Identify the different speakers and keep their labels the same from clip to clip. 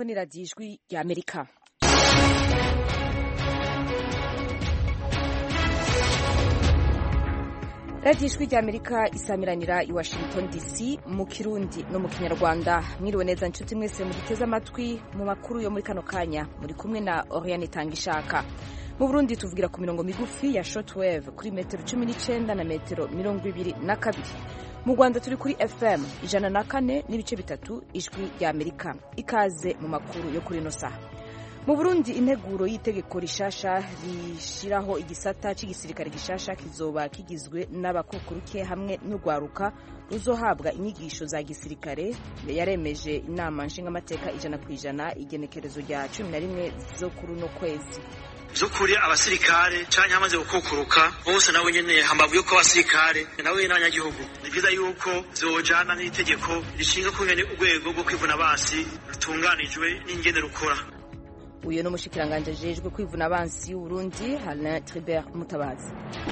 Speaker 1: mwumva ni radiyo ijwi rya amerika radiyo ijwi rya amerika isamiranira i washington dc mu kirundi no mu kinyarwanda mwiriwe neza nshuti mwese muduteze amatwi mu makuru yo muri kano kanya muri kumwe na oriane tangishaka mu burundi tuvugira ku mirongo migufi ya shortwave kuri metero cumi n'icyenda na metero mirongo ibiri na kabiri mu rwanda turi kuri fm ijana na kane n'ibice bitatu ijwi rya amerika ikaze mu makuru yo kuri ino saha mu burundi integuro y'itegeko rishasha rishyiraho igisata cy'igisirikare gishasha kizoba kigizwe n'abakukuruke hamwe n'urwaruka ruzohabwa inyigisho za gisirikare yaremeje inama nshingamateka ijana ku ijana igenekerezo rya cumi na rimwe zo kuri uno kwezi
Speaker 2: by'ukuri abasirikare canke hamaze gukukuruka bose nawe nyene hambavu yuko abasirikare nawe n'abanyagihugu ni vyiza yuko vyojana n'itegeko rishinga kungene urwego rwo kwivuna basi rutunganijwe n'ingene rukora
Speaker 1: uyu ni umushikiranganji ajejwe kwivuna abansi y'uburundi alain tribert mutabazi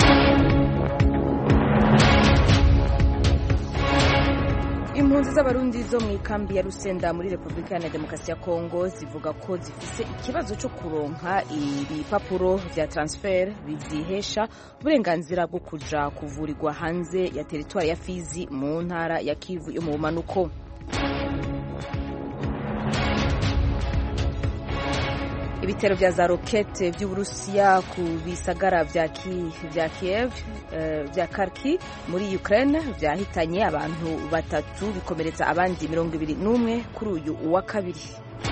Speaker 1: impunzi z'abarundi zo mu ikambi ya rusenda muri repubulika iharanira demokarasi ya kongo zivuga ko zifise ikibazo cyo kuronka ibipapuro vya transfer bizihesha uburenganzira bwo kuja kuvurirwa hanze ya teritwari ya fizi mu ntara ya kivu yo mu bumanuko ibitero vya za rokete vy'uburusiya ku bisagara vya kiev vya karki muri ukraine vyahitanye abantu batatu bikomeretsa abandi mirongo ibiri n'umwe kuri uyu wa kabiri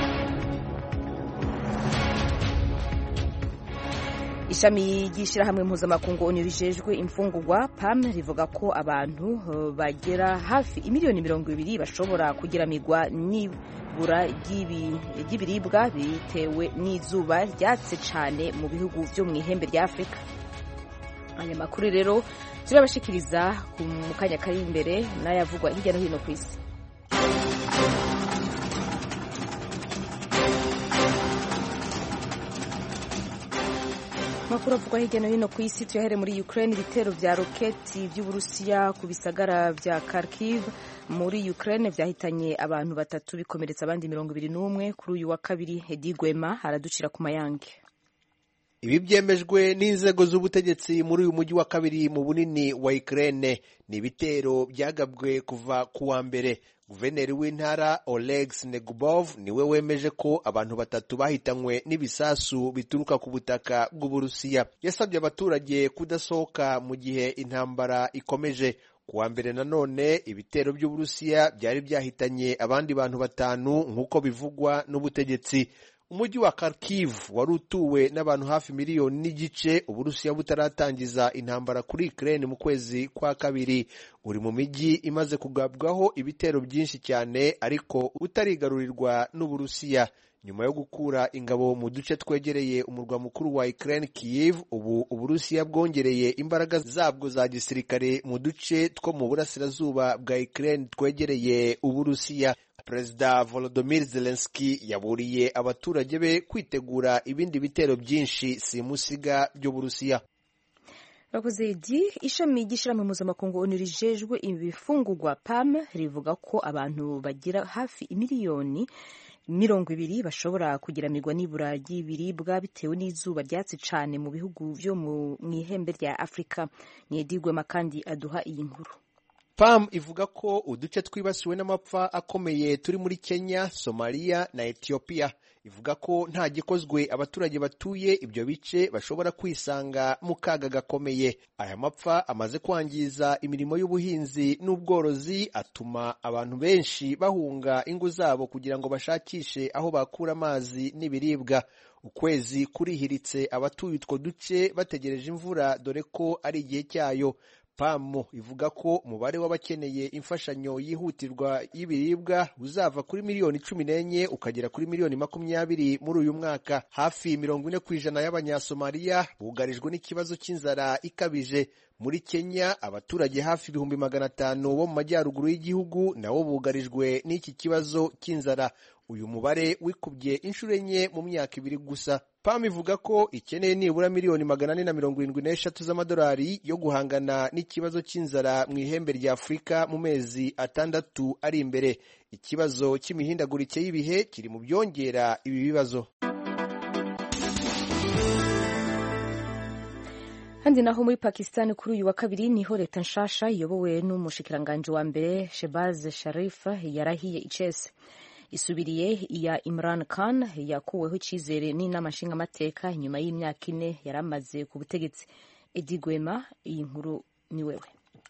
Speaker 1: ishami ry'ishyirahamwe mpuzamakungu onu rijejwe imfungurwa pam rivuga ko abantu bagera hafi imiliyoni mirongo ibiri bashobora kugiramirwa n'ibura ry'ibiribwa bitewe n'izuba ryatse cyane mu bihugu byo mu ihembe rya afurika aya makuru rero turabashikiriza mu kanya kari imbere n'ayavugwa hirya no hino ku isi amakuru avugwa hirya no hino ku isi tuyahere muri ukraine ibitero vya roketi vy'uburusiya ku bisagara vya kharkiv muri ukraine vyahitanye abantu batatu bikomeretsa abandi mirongo ibiri n'umwe kuri uyu wa kabiri hedi gwema araducira ku mayange
Speaker 3: ibi byemejwe n'inzego z'ubutegetsi muri uyu mujyi wa kabiri mu bunini wa Ukraine ni ibitero byagabwe kuva ku wa mbere guverineri w'intara Oleg Snegubov niwe wemeje ko abantu batatu bahitanywe n'ibisasu bituruka ku butaka bw'uburusiya yasabye abaturage kudasohoka mu gihe intambara ikomeje ku wa mbere nanone ibitero by'uburusiya byari byahitanye abandi bantu batanu nk'uko bivugwa n'ubutegetsi umujyi wa Kharkiv wari utuwe n'abantu hafi miliyoni n'igice uburusiya butaratangiza intambara kuri Ukraine mu kwezi kwa kabiri uri mu mijyi imaze kugabwaho ibitero byinshi cyane ariko utarigarurirwa n'uburusiya nyuma yo gukura ingabo mu duce twegereye umurwa mukuru wa Ukraine Kiev ubu uburusiya bwongereye imbaraga zabwo za gisirikare mu duce two mu burasirazuba bwa Ukraine twegereye uburusiya perezida volodymyr zelensky yaburiye abaturage be kwitegura ibindi bitero byinshi simusiga by'uburusiya
Speaker 1: bakoze igi ishami ry'ishyirahamwe mpuzamakungu onu rijejwe ibifungurwa pam rivuga ko abantu bagira hafi imiliyoni mirongo ibiri bashobora kugiramirwa n'ibura ry'ibiribwa bitewe n'izuba ryatsi cyane mu bihugu byo mu ihembe rya afurika niyedigwema kandi aduha iyi nkuru
Speaker 3: pam ivuga ko uduce twibasiwe n'amapfa akomeye turi muri kenya somaliya na etiyopiya ivuga ko nta gikozwe abaturage batuye ibyo bice bashobora kwisanga mu kaga gakomeye aya mapfa amaze kwangiza imirimo y'ubuhinzi n'ubworozi atuma abantu benshi bahunga ingo zabo kugira ngo bashakishe aho bakura amazi n'ibiribwa ukwezi kurihiritse abatuye utwo duce bategereje imvura dore ko ari igihe cyayo pamu ivuga ko umubare w'abakeneye imfashanyo yihutirwa y'ibiribwa uzava kuri miliyoni cumi n'enye ukagera kuri miliyoni makumyabiri muri uyu mwaka hafi mirongo ine ku ijana y'abanyasomaliya bugarijwe n'ikibazo cy'inzara ikabije muri kenya abaturage hafi ibihumbi magana atanu bo mu majyaruguru y'igihugu nabo bugarijwe n'iki kibazo cy'inzara uyu mubare wikubye inshuro enye mu myaka ibiri gusa pam ivuga ko ikeneye nibura miliyoni magana ane na mirongo irindwi n'eshatu z'amadolari yo guhangana n'ikibazo cy'inzara mu ihembe rya afurika mu mezi atandatu ari imbere ikibazo cy'imihindagurike y'ibihe kiri mu byongera ibi bibazo
Speaker 1: handi naho muri pakistan kuri uyu wa kabiri niho leta nshasha iyobowe n'umushikiranganji wa mbere shebaz sharif yarahiye icese isubiriye iya Imran Khan yakuweho icyizere n'inama nshingamateka nyuma y'imyaka ine yari amaze ku butegetsi Edi Gwema iyi nkuru ni wewe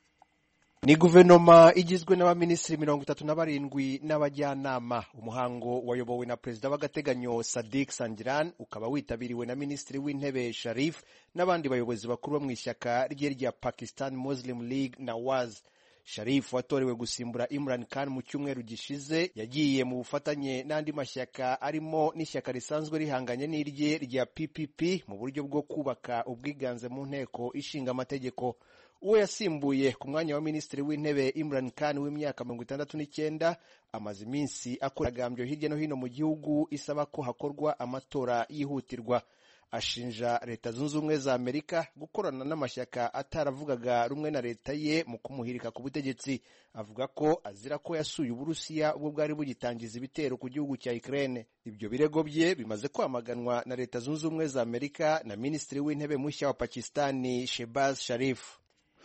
Speaker 3: ni guverinoma igizwe n'abaminisitiri mirongo itatu na barindwi n'abajyanama umuhango wayobowe na perezida w'agateganyo sadik sangiran ukaba witabiriwe na minisitiri w'intebe sharif n'abandi bayobozi bakuru bo mu ishyaka rye rya pakistan muslim league nawaz sharif watorewe gusimbura imran khan mu cyumweru gishize yagiye mu bufatanye n'andi mashyaka arimo n'ishyaka risanzwe rihanganye n'irye rya ppp mu buryo bwo kubaka ubwiganze mu nteko ishinga amategeko uwo yasimbuye ku mwanya wa minisitiri w'intebe imran khan w'imyaka mirongo itandatu n'icyenda amaze iminsi akora agambyo hirya no hino mu gihugu isaba ko hakorwa amatora yihutirwa ashinja leta zunze ubumwe za amerika gukorana n'amashyaka ataravugaga rumwe na leta ye mu kumuhirika ku butegetsi avuga ko azira ko yasuye uburusiya ubwo bwari bugitangiza ibitero ku gihugu cya ukraine ibyo birego bye bimaze kwamaganwa na leta zunze ubumwe za amerika na minisitiri w'intebe mushya wa pakistani shebaz sharif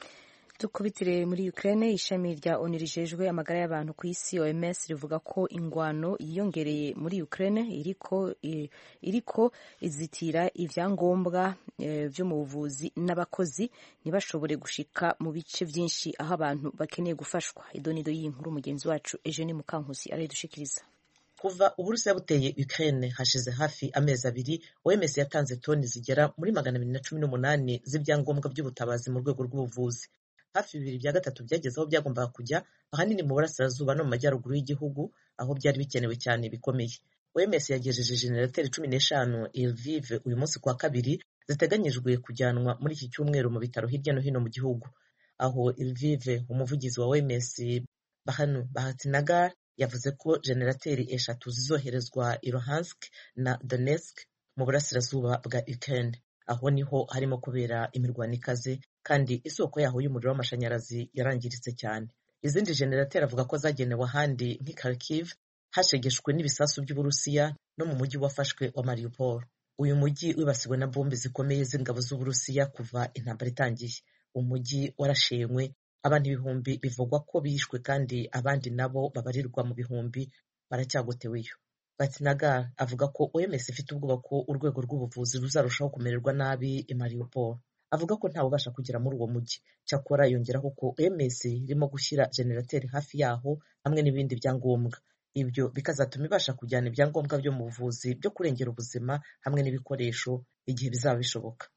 Speaker 1: dukubitire muri Ukraine ishami rya ONU rijejwe amagara y'abantu ku isi OMS rivuga ko ingwano yiyongereye muri Ukraine iriko iriko izitira ivyangombwa e, vyo mu buvuzi n'abakozi ntibashobore gushika mu bice vyinshi aho abantu bakeneye gufashwa idonido y'inkuru mugenzi wacu Eugene Mukankusi arayidushikiriza
Speaker 4: kuva uburusiya buteye Ukraine hashize hafi amezi abiri OMS yatanze toni zigera muri magana abiri na cumi n'umunani z'ibyangombwa by'ubutabazi mu rwego rw'ubuvuzi hafi bibiri bya gatatu byageze aho byagombaga kujya ahanini mu burasirazuba no mu majyaruguru y'igihugu aho byari bikenewe cyane bikomeye OMS yagejeje jenerateri cumi n'eshanu Lviv uyu munsi kuwa kabiri ziteganyijwe kujyanwa muri iki cyumweru mu bitaro hirya no hino mu gihugu aho Lviv umuvugizi wa OMS Bahanu Bahatinagar yavuze ko jenerateri eshatu zizoherezwa i Luhansk na Donetsk mu burasirazuba bwa Ukraine aho niho harimo kubera imirwano ikaze kandi isoko yaho y'umuriro w'amashanyarazi yarangiritse cyane izindi jenerateri avuga ko zagenewe ahandi nk'i Kharkiv hashegeshwe n'ibisasu by'uburusiya no mu mujyi wafashwe wa Mariupol uyu mujyi wibasiwe na bombe zikomeye z'ingabo z'uburusiya kuva intambara itangiye umujyi warashenywe abantu ibihumbi bivugwa ko bishwe kandi abandi nabo babarirwa mu bihumbi baracyagoteweyo Batinagar avuga ko OMS ifite ubwoba ko urwego rw'ubuvuzi ruzarushaho kumererwa nabi i Mariupol avuga ko ntawubasha kugera muri uwo mujyi cyakora yongeraho ko OMS irimo gushyira jenerateri hafi yaho hamwe n'ibindi byangombwa ibyo bikazatuma ibasha kujyana ibyangombwa byo mu buvuzi byo kurengera ubuzima hamwe n'ibikoresho igihe bizaba bishoboka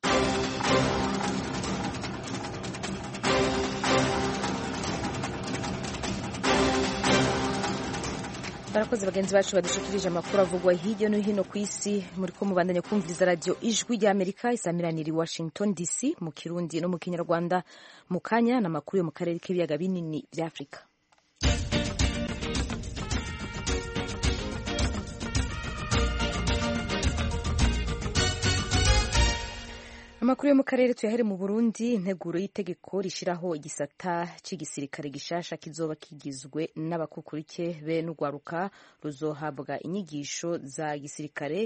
Speaker 1: barakoze bagenzi bacu badushikirije amakuru avugwa hirya no hino ku isi muri ko mubandanya kumviriza radiyo ijwi rya amerika isamiranira i washington dc mu kirundi no mu kinyarwanda mu kanya n'amakuru yo mu karere k'ibiyaga binini bya afurika amakuru yo mu karere tuyahere mu burundi integuro y'itegeko rishyiraho igisata cy'igisirikare gishasha kizoba kigizwe n'abakukurike be n'urwaruka ruzohabwa inyigisho za gisirikare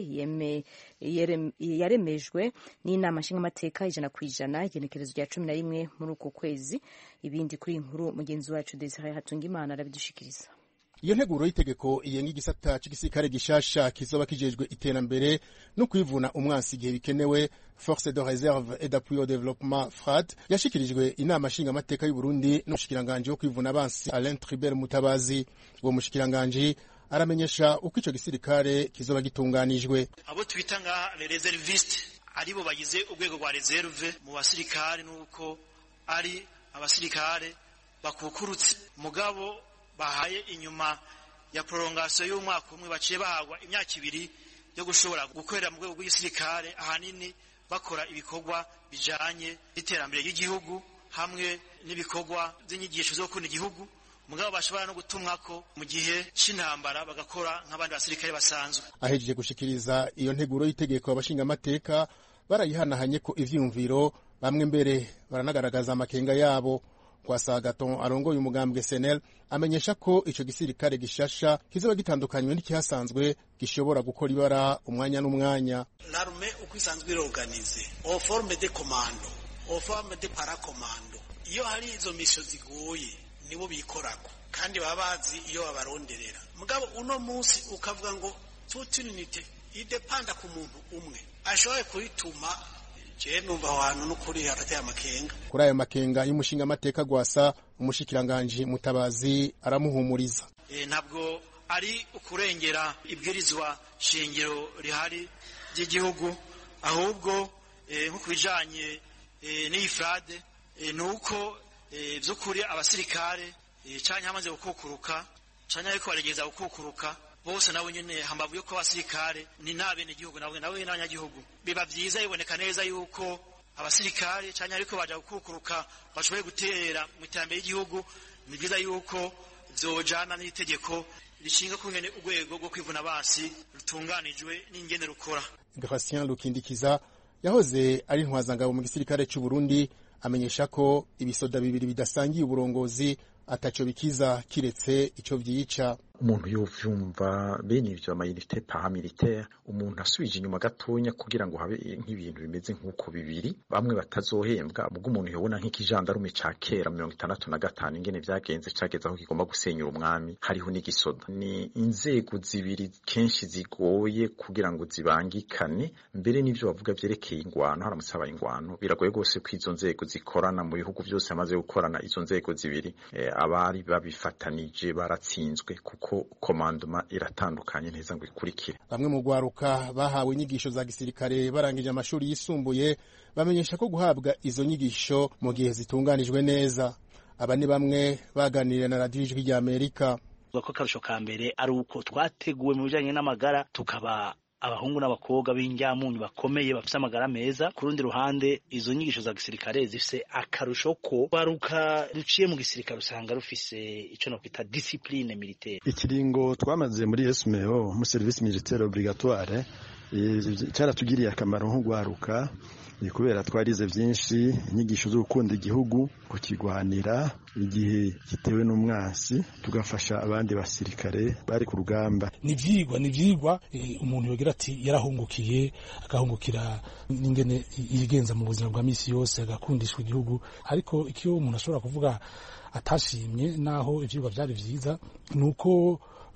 Speaker 1: yaremejwe n'inama nshingamateka ijana ku ijana igenekerezo rya cumi na rimwe muri uko kwezi ibindi kuri inkuru mugenzi wacu desire hatungimana arabidushikiriza
Speaker 5: iyo nteguro y'itegeko iyenga igisata cy'igisirikare gishasha kizoba kijejwe iterambere no kwivuna umwansi igihe bikenewe force de reserve et d'appui au développement frat yashikirijwe inama nshingamateka y'u Burundi n'umushikiranganji wo kwivuna abansi Alain Tribert Mutabazi uwo mushikiranganji aramenyesha uko ico gisirikare kizoba gitunganijwe
Speaker 2: abo twita nka reserviste aribo bagize urwego rwa reserve mu basirikare nuko ari abasirikare bakukurutse mugabo bahaye inyuma ya prolongation y'umwaka umwe baciye bahagwa imyaka ibiri yo gushobora gukorera mu rwego rw'igisirikare ahanini bakora ibikorwa bijanye n'iterambere ry'igihugu hamwe n'ibikorwa by'inyigisho zo gukunda igihugu mugabo bashobora no gutumwa ko mu gihe c'intambara bagakora nk'abandi basirikare basanzwe
Speaker 5: ahejeje gushikiriza iyo nteguro y'itegeko abashingamateka barayihanahanye ko ivyiyumviro bamwe mbere baranagaragaza amakenga yabo Kwasagaton arongoye umugambwe senel amenyesha ko ico gisirikare gishasha kizoba gitandukanywe n'ikihasanzwe gishobora gukora ibara umwanya n'umwanya
Speaker 6: l'arme uko isanzwe iroganize au forme de commando au forme de paracommando iyo hari izo misho zigoye nibo bikorako kandi baba bazi iyo babaronderera mugabo uno munsi ukavuga ngo toute unité idepanda ku muntu umwe ashoboye kuyituma je numva aho hantu n'ukuri hagati y'amakenga
Speaker 5: kuri ayo makenga y'umushinga amateka gwasa umushikiranganji mutabazi aramuhumuriza
Speaker 2: e, ntabwo ari ukurengera ibwirizwa shingiro rihari ry'igihugu ahubwo e, nko kubijanye e, n'iyi frade e, nuko e, vy'ukuri abasirikare e, canke hamaze gukukuruka canke ariko baregeza gukukuruka bose nabo nyene hambavu yuko abasirikare ni nabene igihugu nabo nabo n'abanyagihugu biba vyiza biboneka neza yuko abasirikare canke ariko baja gukukuruka bashoboye gutera mu iterambere ry'igihugu ni vyiza yuko vyojana n'itegeko rishinga kungene urwego rwo kwivuna basi rutunganijwe n'ingene rukora
Speaker 5: Gratien Lukindikiza yahoze ari intwazangabo mu gisirikare c'u Burundi amenyesha ko ibisoda bibiri bidasangiye uburongozi ataco bikiza kiretse ico vyica
Speaker 7: umuntu yovyumva bene ivyo amayinite paramilitaire umuntu asubije inyuma gatonya kugira ngo habe nk'ibintu bimeze nk'uko bibiri bamwe batazohembwa ubwo umuntu yobona nk'ikijandarume ca kera mirongo itandatu na gatanu ingene vyagenze cageze aho kigomba gusenyura umwami hariho n'igisoda ni inzego zibiri kenshi zigoye kugira ngo zibangikane mbere n'ivyo bavuga vyerekeye ingwano haramutse habaye ingwano biragoye rwose ko izo nzego zikorana mu bihugu vyose hamaze gukorana izo nzego zibiri e, abari babifatanije baratsinzwe kuko komandoma iratandukanye neza ngo ikurikire
Speaker 5: bamwe mu rwaruka bahawe inyigisho za gisirikare barangije amashuri yisumbuye bamenyesha ko guhabwa izo nyigisho mu gihe zitunganijwe neza aba ni bamwe baganiriye na radiyo ijwi rya amerika
Speaker 8: ko akarusho ka mbere ari uko twateguwe mu bijyanye n'amagara tukaba abahungu n'abakobwa b'injyamunyu bakomeye bafite amagara meza ku rundi ruhande izo nyigisho za gisirikare zifise akarusho ko baruka ruciye mu gisirikare usanga rufise ico nokwita discipline militaire
Speaker 9: ikiringo twamaze muri SMO mu service militaire obligatoire cyaratugiriye akamaro nk'ugwaruka kubera twarize byinshi inyigisho zo gukunda igihugu kukigwanira igihe gitewe n'umwansi tugafasha abandi basirikare bari ku rugamba
Speaker 10: ni ibyigwa ni ibyigwa umuntu yogira ati yarahungukiye agahungukira n'ingene yigenza mu buzima bwa minsi yose agakundishwa igihugu ariko icyo umuntu ashobora kuvuga atashimye naho ibyigwa byari byiza ni uko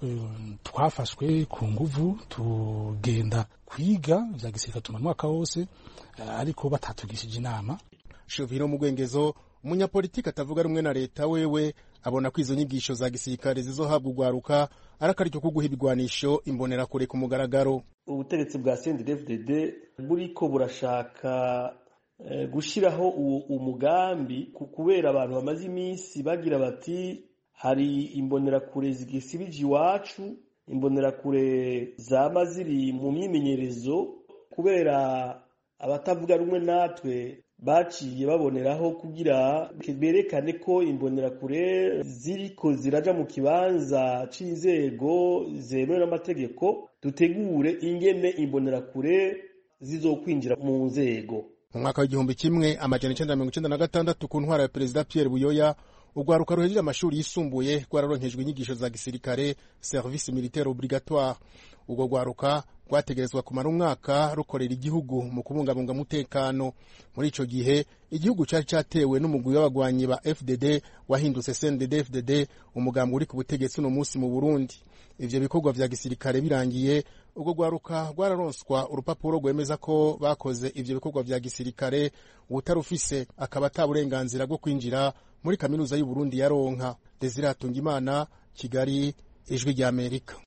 Speaker 10: twafashwe ku nguvu tugenda kwiga bya gisirikare tuma mwaka wose ariko batatugishije inama
Speaker 5: Shovino Mugwengezo umunyapolitiki atavuga rumwe na leta wewe abona ko izo nyigisho za gisirikare zizohabwa ugwaruka ari akaryo ko guha ibigwanisho imbonerakure ku mugaragaro
Speaker 11: ubutegetsi bwa CNDD-FDD buriko burashaka gushyiraho umugambi kubera abantu bamaze iminsi bagira bati hari imbonerakure zigisibije iwacu imbonerakure zaba ziri mu myimenyerezo kubera abatavuga rumwe natwe baciye baboneraho kugira berekane ko imbonerakure ziriko ziraja mu kibanza c'inzego zemewe n'amategeko dutegure ingene imbonerakure zizokwinjira mu nzego
Speaker 5: mu mwaka w'igihumbi kimwe amajana icenda mirongo icenda na gatandatu ku ntwara ya perezida Pierre Buyoya urwaruka ruhejeje amashuri yisumbuye rwararonkejwe inyigisho za gisirikare service militaire obligatoire urwo rwaruka rwategerezwa kumara umwaka rukorera igihugu mu kubungabunga umutekano muri ico gihe igihugu cari catewe n'umugwi w'abagwanyi ba FDD wahindutse CNDD FDD umugambi uri ku butegetsi uno munsi mu Burundi ivyo bikorwa vya gisirikare birangiye urwo rwaruka rwararonswa urupapuro rwemeza ko bakoze ivyo bikorwa vya gisirikare uwutarufise akaba ata burenganzira bwo kwinjira muri kaminuza y'u Burundi ya Ronka Desire Hatungimana Kigali ijwi rya Amerika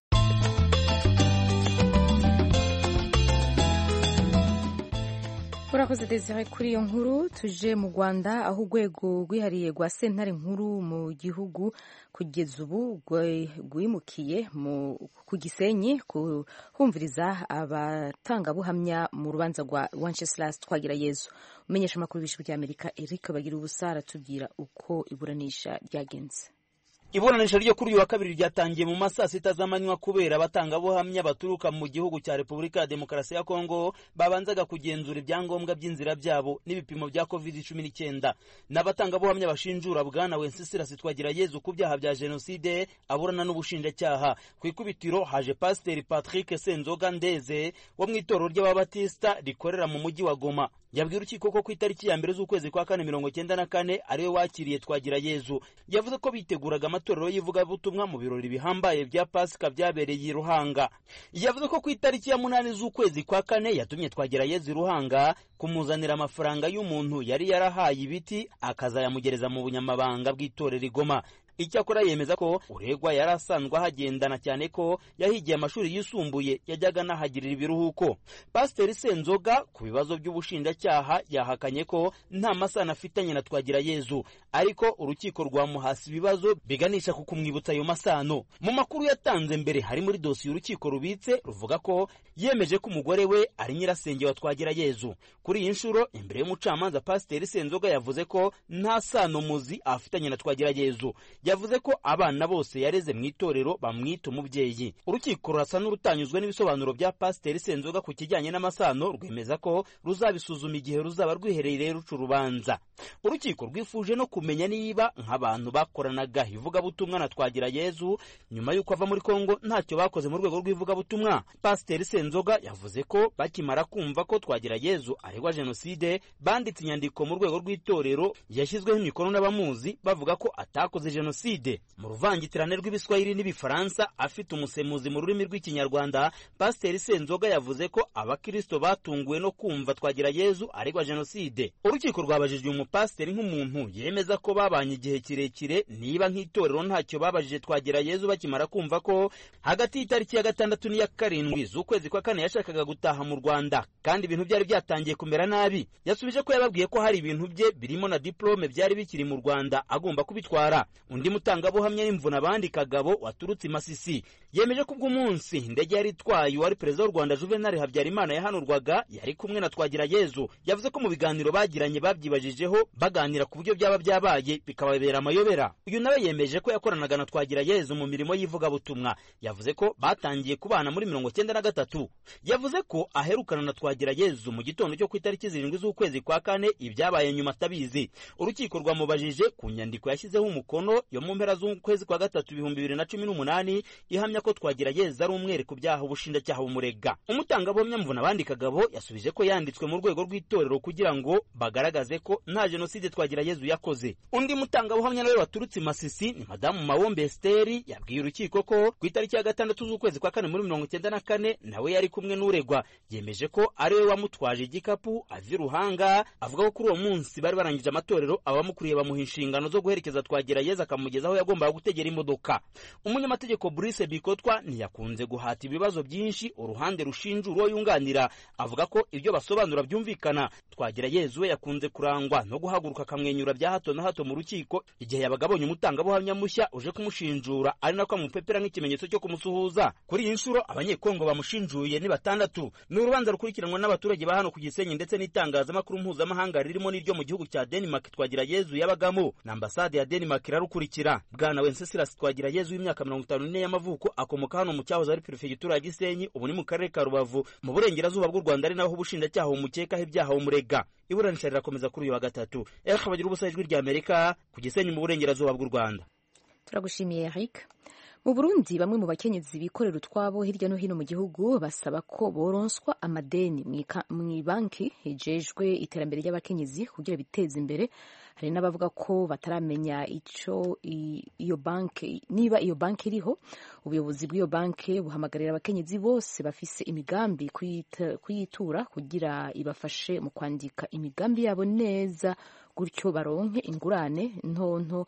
Speaker 1: urakoze desire kuri iyo nkuru tuje mu rwanda aho urwego rwihariye rwa sentare nkuru mu gihugu kugeza ubu rwimukiye ku gisenyi kumviriza abatangabuhamya mu rubanza rwa wenceslas twagira yezu umenyesha amakuru y'ijwi ry'amerika eric bagira ubusa aratubwira uko iburanisha ryagenze
Speaker 12: iburanisha ryo kuri uyu wa kabiri ryatangiye mu ma saa sita z'amanywa kubera abatangabuhamya baturuka mu gihugu cya repubulika ya demokarasi ya kongo babanzaga kugenzura ibyangombwa by'inzira byabo n'ibipimo bya covid cumi n'icyenda n'abatangabuhamya bashinjura bwana wenceslas twagira yezu ku byaha bya jenoside aburana n'ubushinjacyaha ku ikubitiro haje pasiteri patrick senzoga ndeze wo mu itorero ry'ababatisita rikorera mu mujyi wa goma yabwiye urukiko ko ku itariki ya mbere z'ukwezi kwa kane mirongo cyenda na kane ariwe wakiriye twagira yezu yavuze ko biteguraga amatorero y'ivugabutumwa mu birori bihambaye bya pasika byabereye i ruhanga yavuze ko ku itariki ya munani z'ukwezi kwa kane yatumye twagira yezu i ruhanga kumuzanira amafaranga y'umuntu yari yarahaye ibiti akazayamugereza mu bunyamabanga bw'itorero igoma icyakora yemeza ko uregwa yari asanzwe ahagendana cyane ko yahigiye amashuri yisumbuye yajyaga anahagirira ibiruhuko pasiteri senzoga ku bibazo by'ubushinjacyaha yahakanye ko nta masano afitanye na twagira yezu ariko urukiko rwamuhasi ibibazo biganisha ku kumwibutsa ayo masano mu makuru yatanze mbere hari muri dosiye urukiko rubitse ruvuga ko yemeje ko umugore we ari nyirasenge wa twagira yezu kuri iyi nshuro imbere y'umucamanza pasiteri senzoga yavuze ko nta sano muzi afitanye na twagira yezu yavuze ko abana bose yareze mu itorero bamwita umubyeyi urukiko rurasa n'urutanyuzwe n'ibisobanuro bya pasiteri senzoga ku kijyanye n'amasano rwemeza ko ruzabisuzuma igihe ruzaba rwiherereye ruca urubanza urukiko rwifuje no kumenya niba nk'abantu bakoranaga ivugabutumwa na twagira yezu nyuma y'uko ava muri kongo ntacyo bakoze mu rwego rw'ivugabutumwa pasiteri senzoga yavuze ko bakimara kumva ko twagira yezu aregwa jenoside banditse inyandiko mu rwego rw'itorero yashyizweho imikono n'abamuzi bavuga ko atakoze jenoside mu ruvangitirane rw'ibiswahili n'ibifaransa afite umusemuzi mu rurimi rw'ikinyarwanda pasiteri senzoga yavuze ko abakirisito batunguwe no kumva twagira yezu aregwa jenoside urukiko rwabajijwe umupasiteri nk'umuntu yemeza ko babanye igihe kirekire niba nk'itorero ntacyo babajije twagira yezu bakimara kumva ko hagati y'itariki ya gatandatu n'iya karindwi z'ukwezi kwa kane yashakaga gutaha mu rwanda kandi ibintu byari byatangiye kumera nabi yasubije ko yababwiye ko hari ibintu bye birimo na diplome byari bikiri mu rwanda agomba kubitwara undi mutangabuhamya n'imvuna abandi kagabo waturutse i masisi yemeje ko ubw'umunsi indege yari itwaye uwari perezida w'u rwanda juvenal habyarimana yahanurwaga yari kumwe na twagira yezu yavuze ko mu biganiro bagiranye babyibajijeho baganira ku buryo byaba byabaye bikababera amayobera uyu nawe yemeje ko yakoranaga na twagira yezu mu mirimo y'ivugabutumwa yavuze ko batangiye kubana muri mirongo cyenda na gatatu yavuze ko aherukana na twagira yezu mu gitondo cyo ku itariki zirindwi z'ukwezi kwa kane ibyabaye nyuma atabizi urukiko rwamubajije ku nyandiko yashyizeho umukono yo mu mpera z'ukwezi kwa gatatu ibihumbi bibiri na cumi n'umunani ihamya ko twagira yeza ari umwere ku byaha ubushinjacyaha bumurega umutangabuhamya mvuna abandi kagabo yasubije ko yanditswe mu rwego rw'itorero kugira ngo bagaragaze ko nta jenoside twagira yezu yakoze undi mutangabuhamya nawe waturutse i masisi ni madamu mawombe esiteri yabwiye urukiko ko ku itariki ya gatandatu z'ukwezi kwa kane muri mirongo icyenda na kane nawe yari kumwe n'uregwa yemeje ko ari we wamutwaje igikapu ava i ruhanga avuga ko kuri uwo munsi bari barangije amatorero abamukuriye bamuha inshingano zo guherekeza twagira yezu akamugeza aho yagombaga gutegera imodoka umunyamategeko Brice Bikotwa ntiyakunze guhata ibibazo byinshi uruhande rushinja uwo yunganira avuga ko ibyo basobanura byumvikana twagira yezu we yakunze kurangwa no guhaguruka akamwenyura bya hato na hato mu rukiko igihe yabaga abonye umutangabuhamya mushya uje kumushinjura ari nako amupepera nk'ikimenyetso cyo kumusuhuza kuri iyi nshuro abanyekongo bamushinjuye ni batandatu ni urubanza rukurikiranwa n'abaturage ba hano ku gisenyi ndetse n'itangazamakuru mpuzamahanga ririmo n'iryo mu gihugu cya denmark twagira yezu yabagamo na ambasade ya denmark irarukurikira bwana wenceslas twagira yezu w'imyaka mirongo itanu n'ine y'amavuko akomoka hano mu cyahoze ari perefegitura ya gisenyi ubu ni mu karere ka rubavu mu burengerazuba bw'u rwanda ari naho ubushinjacyaha bumukekaho ibyaha bumurega iburanisha rirakomeza kuri uyu wa gatatu eric bagira ubusa ijwi rya amerika ku gisenyi mu burengerazuba bw'u rwanda
Speaker 1: turagushimiye eric mu burundi bamwe mu bakenyezi bikorera utwabo hirya no hino mu gihugu basaba ko boronswa amadeni mu banki hejejwe iterambere ry'abakenyezi kugira biteze imbere hari n'abavuga ko bataramenya icyo iyo banki niba iyo banki iriho ubuyobozi bw'iyo banki buhamagarira abakenyezi bose bafise imigambi kuyitura kugira ibafashe mu kwandika imigambi yabo neza gutyo baronke ingurane ntonto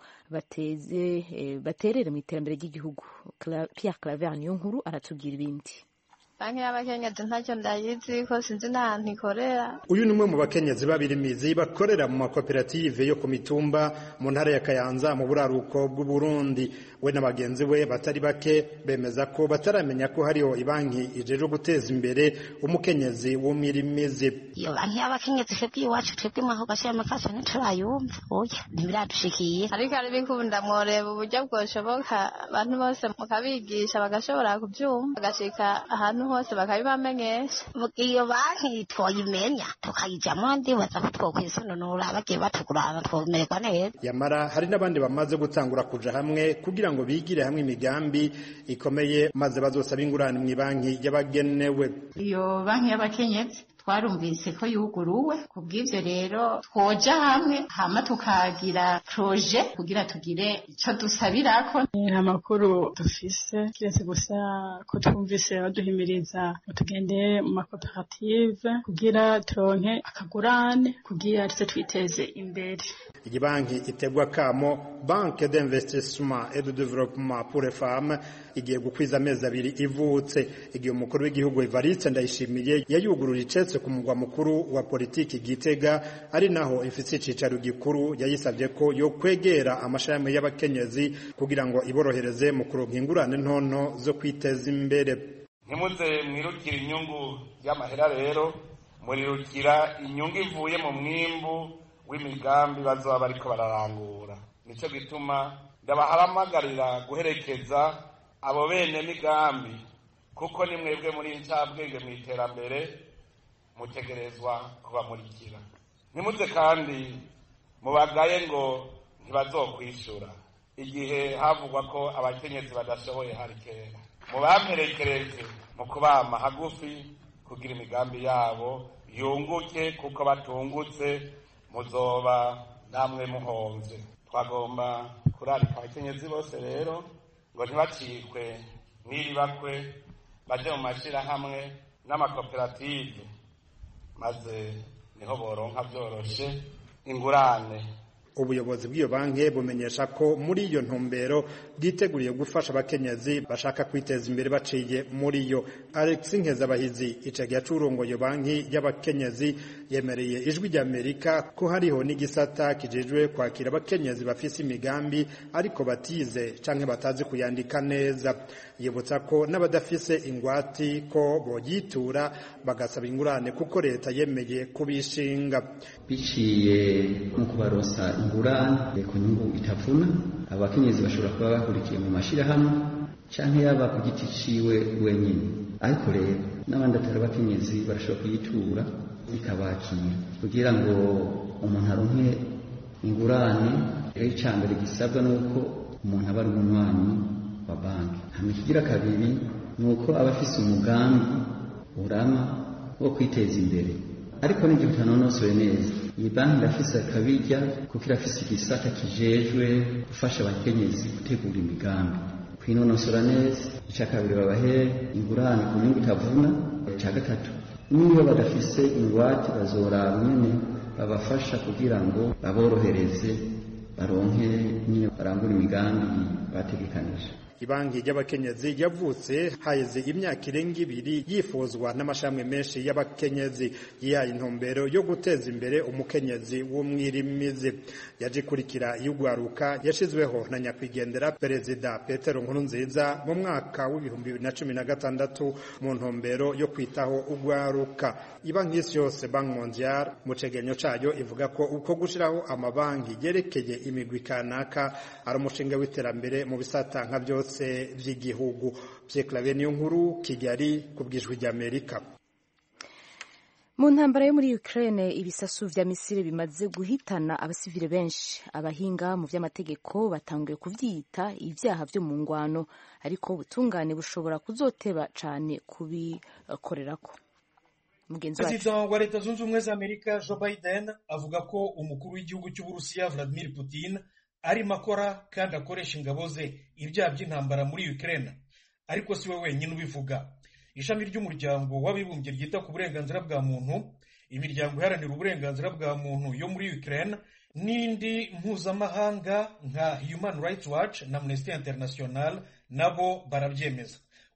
Speaker 1: baterere mu iterambere ry'igihugu Pierre Claver niyo nkuru aratubwira ibindi
Speaker 13: banki y'abakenyezi ntacyo ndayizi ko sinzi n'ahantu ikorera
Speaker 14: uyu ni umwe mu bakenyezi b'abirimizi bakorera mu makoperative yo ku mitumba mu ntara ya kayanza mu buraruko bw'uburundi we na bagenzi we batari bake bemeza ko bataramenya ko hariho ibanki ijejwe guteza imbere umukenyezi w'umwirimizi
Speaker 15: iyo banki y'abakenyezi twebwe iwacu twebwe mwaho gashyiramo kacu ntiturayumva oya ntibiradushikiye
Speaker 13: ariko ari bikunda mworeba uburyo bwoshoboka abantu bose mukabigisha bagashobora kubyumva bagashika ahantu hose bakabibamenyesha
Speaker 15: iyo banki twoyimenya tukayijyamo ndibaza ko twokwisununura bagiye batugurana twomererwa neza
Speaker 14: yamara hari n'abandi bamaze gutangura kuja hamwe kugira ngo bigire hamwe imigambi ikomeye maze bazosaba ingurane mu banki y'abagenewe
Speaker 16: iyo banki y'abakenyezi twarumvise ko yuguruwe ku bw'ibyo rero twoja hamwe hama tukagira proje kugira tugire icyo dusabirako
Speaker 17: nta makuru dufise kiretse gusa ko twumvise baduhimiriza ngo tugende mu makoperative kugira turonke akagurane kugira tuze twiteze imbere
Speaker 14: iyi banki itegwa kamo banke d'investissement et de développement pour les femmes igiye gukwiza amezi abiri ivutse igihe umukuru w'igihugu Evariste Ndayishimiye yayugurura icetse ku mugwa mukuru wa politiki Gitega ari naho ifite icicaro gikuru yayisabye ko yo kwegera amashami y'abakenyezi kugira ngo iborohereze mu kuronka ingurane ntonto zo kwiteza imbere
Speaker 18: ntimuze mwirukira inyungu y'amahera rero murirukira inyungu ivuye mu mwimbu w'imigambi bazoba bariko bararangura nico gituma ndabahamagarira guherekeza abo bene migambi kuko ni mwebwe muri ncabwenge mu iterambere mutegerezwa kubamurikira ntimuze kandi mubagaye ngo ntibazokwishura igihe havugwa ko abakenyezi badashoboye hari kera mubamperekereze mu kubama hagufi kugira imigambi yabo yunguke kuko batungutse muzoba namwe muhonze twagomba kurarika abakenyezi bose rero ngo ntibacikwe n'iri bakwe baje mu mashyirahamwe n'amakoperative maze niho boronka byoroshe ingurane
Speaker 14: ubuyobozi bw'iyo banki bumenyesha ko muri iyo ntumbero bwiteguriye gufasha abakenyezi bashaka kwiteza imbere baciye muri yo alex nkezabahizi icagi yacurongo iyo banki y'abakenyezi yemereye ijwi ry'amerika ko hariho n'igisata kijejwe kwakira abakenyezi bafise imigambi ariko batize canke batazi kuyandika neza yibutsa ko n'abadafise ingwati ko boyitura bagasaba ingurane kuko leta yemeye kubishinga
Speaker 19: biciye mu kubaronsa ingurane ku nyungu itavuna abakenyezi bashobora kuba bahurikiye mu mashyirahamwe cyangwa yaba ku giti ciwe wenyine ariko rero n'abandi atari abakenyezi barashobora kuyitura ikabakira kugira ngo umuntu aronke ingurane rero icya mbere gisabwa ni uko umuntu aba ari umunywanyi wa banki hano ikigira kabiri ni uko aba afise umugambi urama wo kwiteza imbere ariko n'igihe utanonosoye neza iyi banki irafise akabirya kuko irafise igisata kijejwe gufasha abakenyezi gutegura imigambi kwinonosora neza icya kabiri babahe ingurane ku nyungu itavuna icya gatatu niyo badafise ingwate bazoraba nyene babafasha kugira ngo baborohereze baronke nyine barangura imigambi bategekanije
Speaker 14: ibanki y'abakenyezi yavutse haheze imyaka irenga ibiri yifuzwa n'amashami menshi y'abakenyezi yihaye intumbero yo guteza imbere umukenyezi w'umwirimizi yaje ikurikira y'ugwaruka yashizweho na nyakwigendera perezida petero nkurunziza mu mwaka w'ibihumbi bibiri na cumi na gatandatu mu ntumbero yo kwitaho ugwaruka ibanki y'isi yose banki mondial mu cegenyo cayo ivuga ko uko gushiraho amabanki yerekeye imigwi kanaka ari umushinga w'iterambere mu bisata nka byose byose by'igihugu byeklavye niyo nkuru kigali ku bwijwi ry'amerika
Speaker 1: mu ntambara yo muri Ukraine ibisasu vya misile bimaze guhitana abasivile benshi abahinga mu vy'amategeko batanguye kuvyita ivyaha vyo mu ngwano ariko ubutungane bushobora kuzoteba cane kubikorerako
Speaker 20: perezida wa leta zunze ubumwe za amerika joe biden avuga ko umukuru w'igihugu cy'uburusiya vladimir putin arimo akora kandi akoresha ingabo ze ibyaha by'intambara muri Ukraine ariko si we wenyine ubivuga ishami ry'umuryango w'abibumbye ryita ku burenganzira bwa muntu imiryango iharanira uburenganzira bwa muntu yo muri Ukraine n'indi mpuzamahanga nka Human Rights Watch na Amnesty International nabo barabyemeza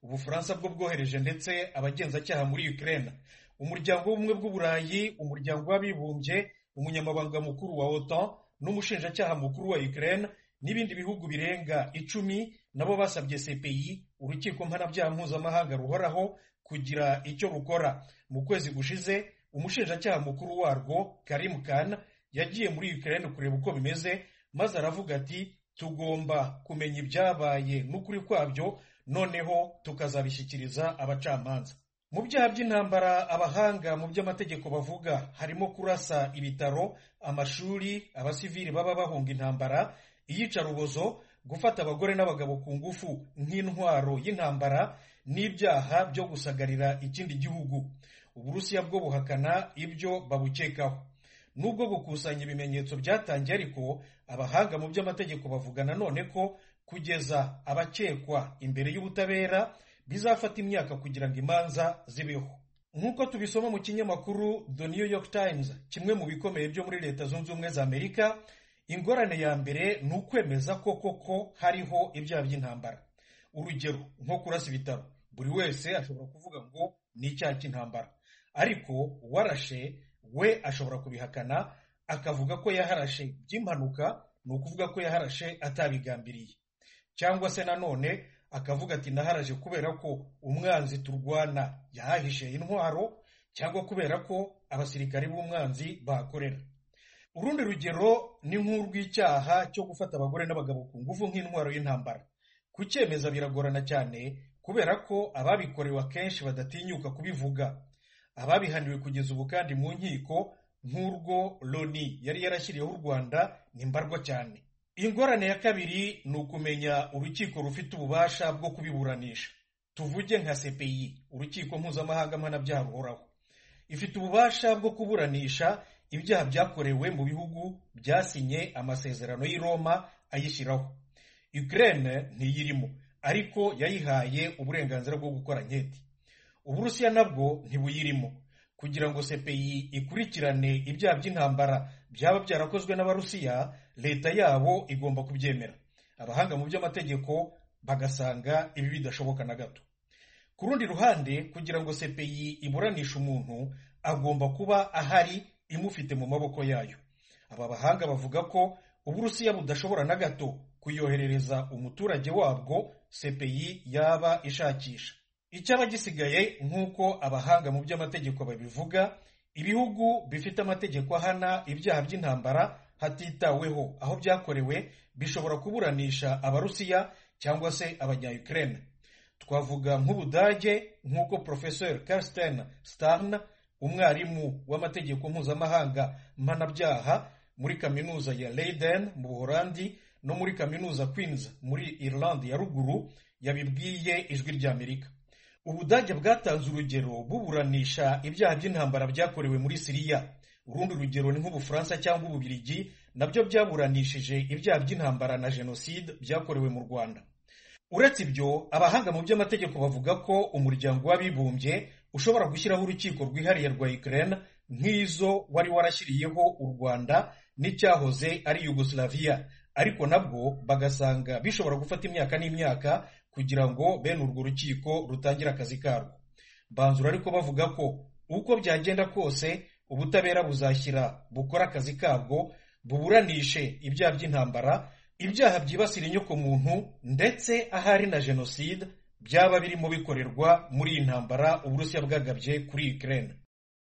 Speaker 20: ubufaransa bwo bwohereje ndetse abagenzacyaha muri ukraine umuryango w'ubumwe bw'uburayi umuryango w'abibumbye umunyamabanga mukuru wa otan n'umushinjacyaha mukuru wa ukraine n'ibindi bihugu birenga icumi nabo basabye cpi urukiko mpanabyaha mpuzamahanga ruhoraho kugira icyo rukora mu kwezi gushize umushinjacyaha mukuru warwo karim khan yagiye muri ukraine kureba uko bimeze maze aravuga ati tugomba kumenya ibyabaye n'ukuri kwabyo noneho tukazabishyikiriza abacamanza mu byaha by'intambara abahanga mu by'amategeko bavuga harimo kurasa ibitaro amashuri abasivili baba bahunga intambara iyicarubozo gufata abagore n'abagabo ku ngufu nk'intwaro y'intambara n'ibyaha byo gusagarira ikindi gihugu uburusiya bwo buhakana ibyo babukekaho nubwo gukusanya ibimenyetso byatangiye ariko abahanga mu by'amategeko bavuga nanone ko kugeza abakekwa imbere y'ubutabera bizafata imyaka kugira ngo imanza zibeho nk'uko tubisoma mu kinyamakuru the new york times kimwe mu bikomeye byo muri leta zunze ubumwe za amerika ingorane ya mbere ni ukwemeza ko koko hariho ibyaha by'intambara urugero nko kurasa ibitaro buri wese ashobora kuvuga ngo ni icyaha cy'intambara ariko uwarashe we ashobora kubihakana akavuga ko yaharashe by'impanuka ni ukuvuga ko yaharashe atabigambiriye cyangwa se nanone akavuga ati naharaje kubera ko umwanzi turwana yahahishe intwaro cyangwa kubera ko abasirikari b'umwanzi bahakorera urundi rugero ni nk'urw'icyaha cyo gufata abagore n'abagabo ku ngufu nk'intwaro y'intambara kucyemeza biragorana cyane kubera ko ababikorewe akenshi badatinyuka kubivuga ababihaniwe kugeza ubu kandi mu nkiko nk'urwo loni yari yarashyiriyeho u rwanda ni mbarwa cyane ingorane ya kabiri ni ukumenya urukiko rufite ububasha bwo kubiburanisha tuvuge nka cpi urukiko mpuzamahanga mpanabyaha ruhoraho ifite ububasha bwo kuburanisha ibyaha byakorewe mu bihugu byasinye amasezerano y'i roma ayishyiraho ukraine ntiyirimo ariko yayihaye uburenganzira bwo gukora nketi uburusiya nabwo ntibuyirimo kugira ngo cpi ikurikirane ibyaha by'intambara byaba byarakozwe n'abarusiya leta yabo igomba kubyemera abahanga mu by'amategeko bagasanga ibi bidashoboka na gato ku rundi ruhande kugira ngo cpi iburanishe umuntu agomba kuba ahari imufite mu maboko yayo aba bahanga bavuga ko uburusiya budashobora na gato kuyoherereza umuturage wabwo cpi yaba ishakisha icyaba gisigaye nk'uko abahanga mu by'amategeko babivuga ibihugu bifite amategeko ahana ibyaha by'intambara hatitaweho aho byakorewe bishobora kuburanisha abarusiya cyangwa se abanya-ukraine twavuga nk'ubudage nk'uko professor karsten starn umwarimu w'amategeko mpuzamahanga mpanabyaha muri kaminuza ya leiden mu buholandi no muri kaminuza queens muri irland ya ruguru yabibwiye ijwi ry'amerika ubudage bwatanze urugero buburanisha ibyaha by'intambara byakorewe muri siriya urundi rugero ni nk'ubufaransa cyangwa ububirigi nabyo byaburanishije ibyaha by'intambara na jenoside byakorewe mu rwanda uretse ibyo abahanga mu by'amategeko bavuga ko umuryango w'abibumbye ushobora gushyiraho urukiko rwihariye rwa ukraine nk'izo wari warashyiriyeho u rwanda n'icyahoze ari yugoslavia ariko nabwo bagasanga bishobora gufata imyaka n'imyaka kugira ngo bene urwo rukiko rutangire akazi karwo banzura ariko bavuga ko uko byagenda kose ubutabera buzashyira bukora akazi kabwo buburanishe ibyaha by'intambara ibyaha byibasira inyokomuntu ndetse ahari na jenoside byaba birimo bikorerwa muri iyi ntambara uburusiya bwagabye kuri ukraine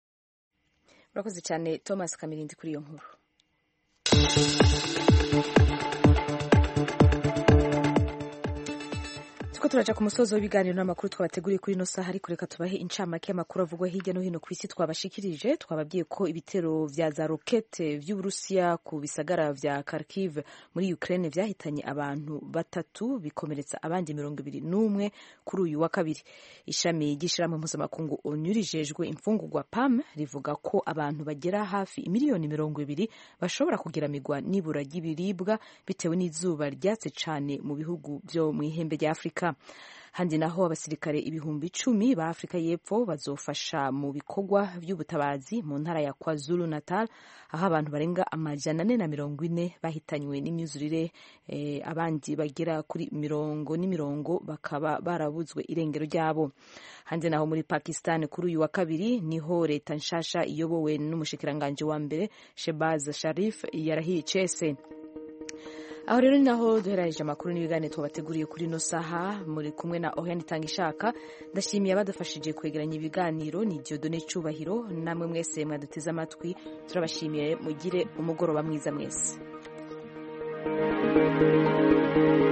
Speaker 1: urakoze cyane thomas kamirindi kuri iyo nkuru tuko turaja ku musozo w'ibiganiro n'amakuru twabateguriye kuri ino saha ariko reka tubahe incamake y'amakuru avugwa hirya no hino ku isi twabashikirije twababwiye ko ibitero vya za rokete vy'uburusiya ku bisagara vya kharkiv muri ukraine vyahitanye abantu batatu bikomeretsa abandi mirongo ibiri n'umwe kuri uyu wa kabiri ishami ry'ishirahamwe mpuzamakungu onu rijejwe imfungurwa pam rivuga ko abantu bagera hafi imiliyoni mirongo ibiri bashobora kugeramirwa n'ibura ry'ibiribwa bitewe n'izuba ryatse cane mu bihugu vyo mw'ihembe rya afurika handi naho abasirikare ibihumbi icumi ba afurika y'epfo bazofasha mu bikorwa by'ubutabazi mu ntara ya kwazulu natal aho abantu barenga amajana ane na mirongo ine bahitanywe n'imyuzurire eh, abandi bagera kuri mirongo n'imirongo bakaba barabuzwe irengero ryabo hanze naho muri pakistan kuri uyu wa kabiri niho leta nshasha iyobowe n'umushikiranganji wa mbere shebaz sharif yarahiye icese aho rero ni naho duherereje amakuru n'ibiganiro twabateguriye kuri ino saha muri kumwe na Oriane Itangishaka ndashimiye abadufashije kwegeranya ibiganiro ni Dieudonne Cyubahiro namwe mwese mwaduteze amatwi turabashimiye mugire umugoroba mwiza mwese